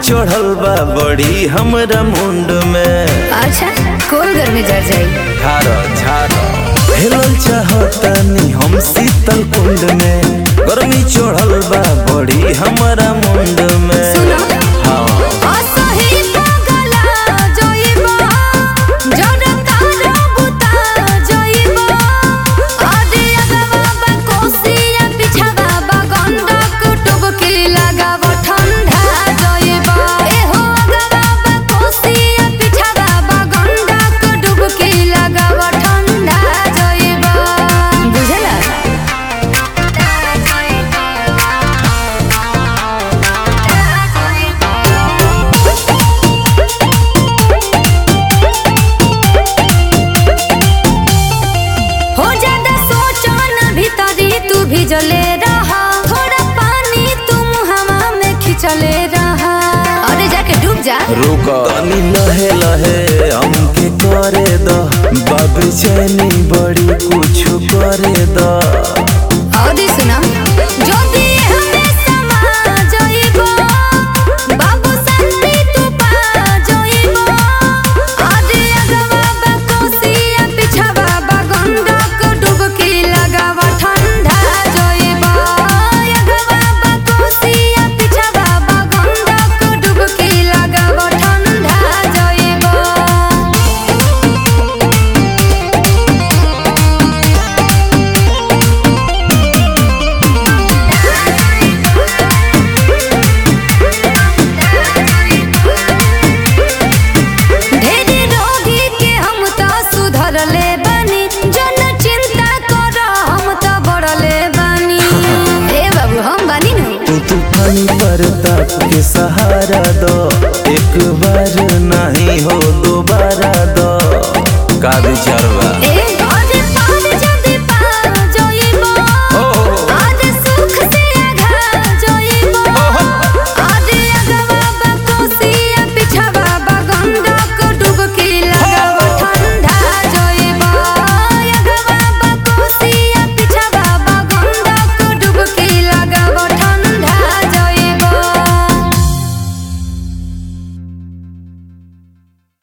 चढ़ल बा बड़ी हमरा मुंड में अच्छा कोल घर में जर जाई झारो झारो हेलल चाहतानी हम शीतल कुंड में गर्मी चढ़ल बा बड़ी हमरा मुंड में सुनो हाँ असही पगला जइबो जरता रबुता जइबो अरे अगवा बा कोसिया पिछवा बा गंडक डुबकी लगाव ठंडा जइबो एहो अगवा बा कोसिया पिछवा बा गंडक डुबकी लगाव ठंडा जइबो बुझला हो ज्यादा सोचो न भीतरी तू भिजले रहा थोड़ा पानी तुम हवा में खिंचले रहा अरे जाके डूब जा रुक तनी लहे लहे हमके करे द बाबे चैनी बड़ी कुछ करे द और सुना जो भी हमें समा जाइबो बाबू शांति तू पा जाइबो अरे अगवा बा कोसिया पिछवा बा गंडक डुबकी लगावा ठंडा जाइबो अगवा बा कोसिया पिछवा बा गंडक डुबकी लगावा ठंडा जाइबो ढेरी रोगी के हम त सुधरले बानी जन चिंता कर हम त बढ़ले बानी ए बाबू हम बानी न तू तूफानी प्रताप के सहारा दो एक बार नहीं हो दोबारा दो का विचार